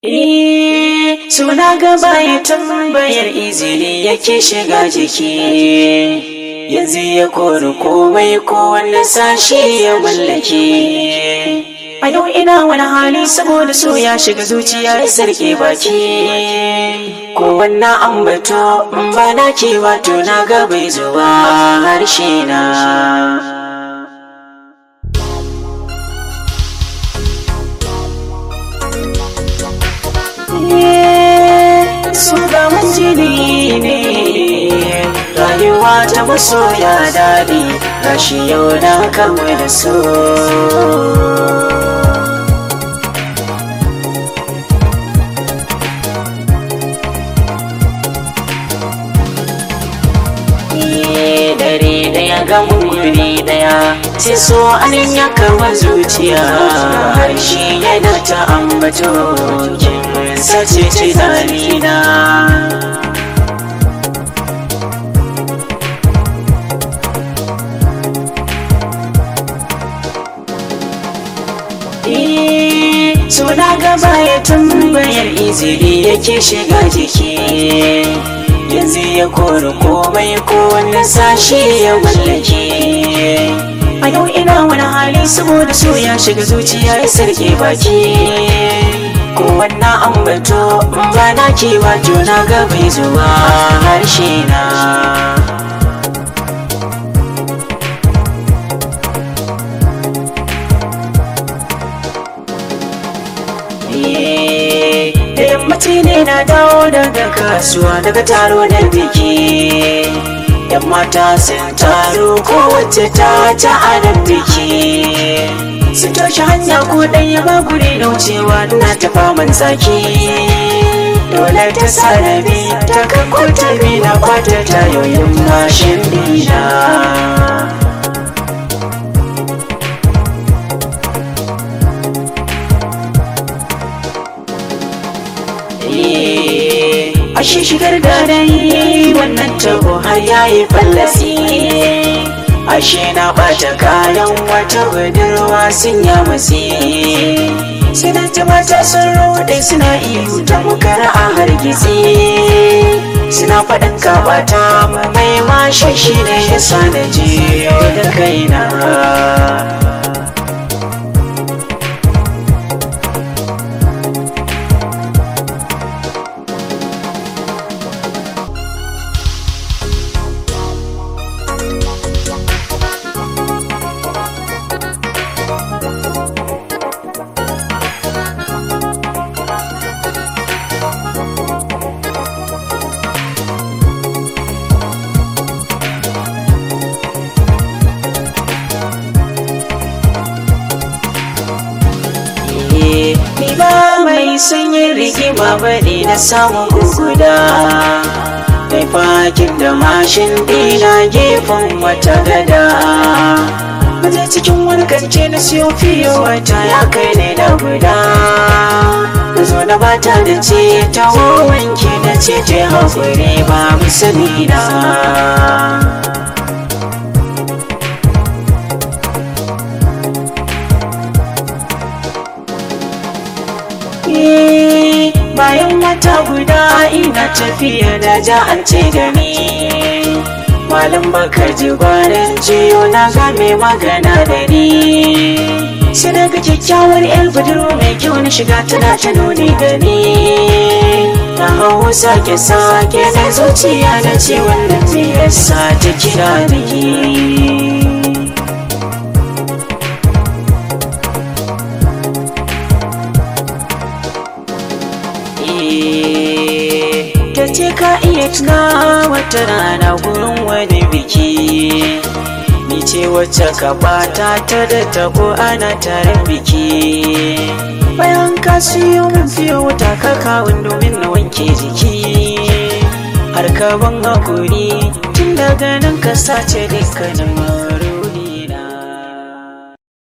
Eh, suna gaba ya tambayar izini yake shiga jiki. Yanzu ya kori komai kowanne sashi ya mallake. A yau ina wani hali saboda so ya shiga zuciya ya sarki baki. Kowanne ambato in ba na ke wato na ga bai zuwa harshe na. su gaman jini ne rayuwa ta masoya daɗi gashi yau na kama da su dare daya gamun guri daya sai so anin ya kama zuciya harshe yana ta ambato kin sace tunanina Suna gaba ya tambayar izini yake shiga jiki yanzu ya kori komai kowanne sashi ya mallake a yau ina wani hali saboda so ya shiga zuciya ya sarki baki kowanne ambato ba na kewa juna ga bai zuwa harshe na da yammaci ne na dawo daga kasuwa daga taro da biki yan mata sun taro kowace ta ta adam biki sun toshe hanya ko ɗaya ba guri da wucewa na ta faman tsaki dole ta sarabi ta kakko ta bi na kwata tayoyin mashin dina ashe shigar da dai wannan tabo har yayi fallasi ashe na bata kayan wata budurwa sun ya matsi suna ta mata sun rode suna ihu ta mukara a hargitsi suna faɗin kabata mai mashin shi ne ya sa na je da kaina ni ba mai sanyin rigima bane na samun guguda mai fakin da mashin dina gefen wata gada maje cikin wani kance na siyo fiye wata ya kai ne da guda na zo na bata da ce ta wanke na ce ta haƙuri ba musani na bayan wata guda ina tafiya da ja an ce da ni malam baka ji gwanin jiyo na ga mai magana da ni sai daga kyakkyawar yar budurwa mai kyau na shiga tana ta nuni da ni na hau sake sake na zuciya na ce wannan me yasa ta kira ni ta ce ka iya tuna wata rana gurin wani biki ni ce wacce ka bata ta da tabo ana taron biki bayan ka siyo min fiye wata ka kawun domin na wanke jiki har ka ban hakuri tun daga nan ka sace dukkanin